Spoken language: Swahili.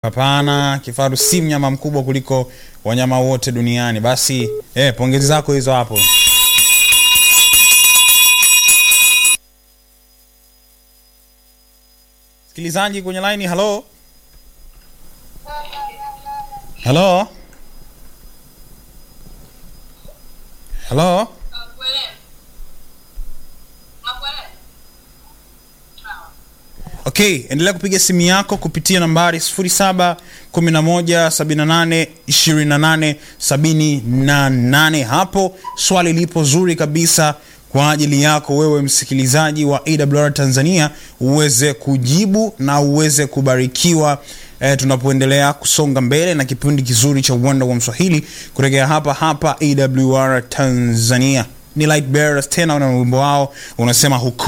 hapana kifaru si mnyama mkubwa kuliko wanyama wote duniani basi eh, pongezi zako hizo hapo msikilizaji kwenye laini halo halo halo okay endelea kupiga simu yako kupitia nambari 711782878 hapo swali lipo zuri kabisa kwa ajili yako wewe msikilizaji wa awr tanzania uweze kujibu na uweze kubarikiwa eh, tunapoendelea kusonga mbele na kipindi kizuri cha uwanda wa mswahili kutokea hapa hapa awr tanzania ni light bearers tena na wimbo wao unasema huku